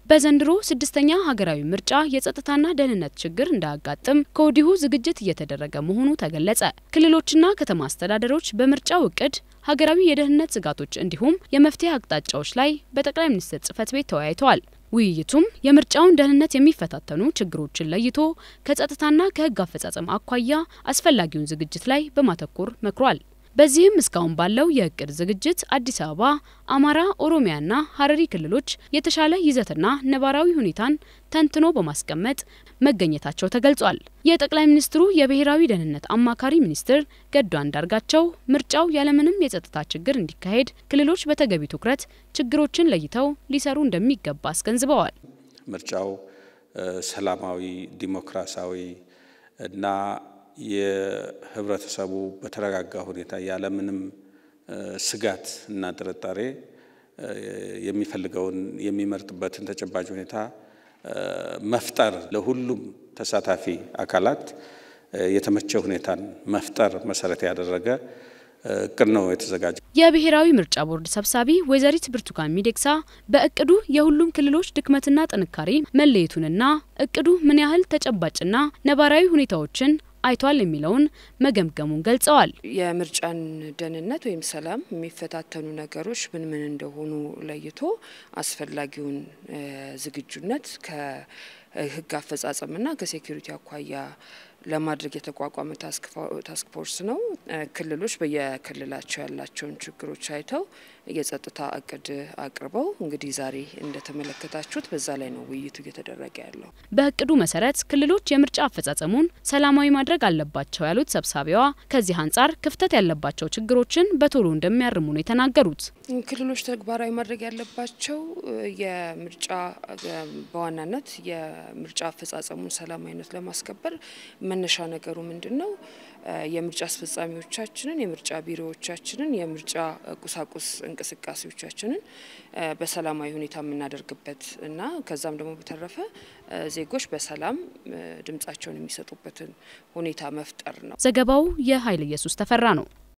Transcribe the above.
በዘንድሮ ስድስተኛ ሀገራዊ ምርጫ የጸጥታና ደህንነት ችግር እንዳያጋጥም ከወዲሁ ዝግጅት እየተደረገ መሆኑ ተገለጸ። ክልሎችና ከተማ አስተዳደሮች በምርጫው እቅድ ሀገራዊ የደህንነት ስጋቶች እንዲሁም የመፍትሄ አቅጣጫዎች ላይ በጠቅላይ ሚኒስትር ጽህፈት ቤት ተወያይተዋል። ውይይቱም የምርጫውን ደህንነት የሚፈታተኑ ችግሮችን ለይቶ ከጸጥታና ከህግ አፈጻጸም አኳያ አስፈላጊውን ዝግጅት ላይ በማተኮር መክሯል። በዚህም እስካሁን ባለው የእቅድ ዝግጅት አዲስ አበባ፣ አማራ፣ ኦሮሚያና ሀረሪ ክልሎች የተሻለ ይዘትና ነባራዊ ሁኔታን ተንትኖ በማስቀመጥ መገኘታቸው ተገልጿል። የጠቅላይ ሚኒስትሩ የብሔራዊ ደህንነት አማካሪ ሚኒስትር ገዱ አንዳርጋቸው ምርጫው ያለምንም የጸጥታ ችግር እንዲካሄድ ክልሎች በተገቢ ትኩረት ችግሮችን ለይተው ሊሰሩ እንደሚገባ አስገንዝበዋል። ምርጫው ሰላማዊ፣ ዲሞክራሲያዊ እና የህብረተሰቡ በተረጋጋ ሁኔታ ያለምንም ስጋት እና ጥርጣሬ የሚፈልገውን የሚመርጥበትን ተጨባጭ ሁኔታ መፍጠር ለሁሉም ተሳታፊ አካላት የተመቸ ሁኔታን መፍጠር መሰረት ያደረገ እቅድ ነው የተዘጋጀ። የብሔራዊ ምርጫ ቦርድ ሰብሳቢ ወይዘሪት ብርቱካን ሚደቅሳ በእቅዱ የሁሉም ክልሎች ድክመትና ጥንካሬ መለየቱንና እቅዱ ምን ያህል ተጨባጭና ነባራዊ ሁኔታዎችን አይቷል የሚለውን መገምገሙን ገልጸዋል። የምርጫን ደህንነት ወይም ሰላም የሚፈታተኑ ነገሮች ምን ምን እንደሆኑ ለይቶ አስፈላጊውን ዝግጁነት ከህግ አፈጻጸምና ከሴኩሪቲ አኳያ ለማድረግ የተቋቋመ ታስክ ፎርስ ነው። ክልሎች በየክልላቸው ያላቸውን ችግሮች አይተው የጸጥታ እቅድ አቅርበው እንግዲህ ዛሬ እንደተመለከታችሁት በዛ ላይ ነው ውይይቱ እየተደረገ ያለው። በእቅዱ መሰረት ክልሎች የምርጫ አፈጻጸሙን ሰላማዊ ማድረግ አለባቸው ያሉት ሰብሳቢዋ ከዚህ አንጻር ክፍተት ያለባቸው ችግሮችን በቶሎ እንደሚያርሙ ነው የተናገሩት። ክልሎች ተግባራዊ ማድረግ ያለባቸው የምርጫ በዋናነት የምርጫ አፈጻጸሙን ሰላማዊነት ለማስከበር መነሻ ነገሩ ምንድን ነው? የምርጫ አስፈጻሚዎቻችንን፣ የምርጫ ቢሮዎቻችንን፣ የምርጫ ቁሳቁስ እንቅስቃሴዎቻችንን በሰላማዊ ሁኔታ የምናደርግበት እና ከዛም ደግሞ በተረፈ ዜጎች በሰላም ድምጻቸውን የሚሰጡበትን ሁኔታ መፍጠር ነው። ዘገባው የኃይለ ኢየሱስ ተፈራ ነው።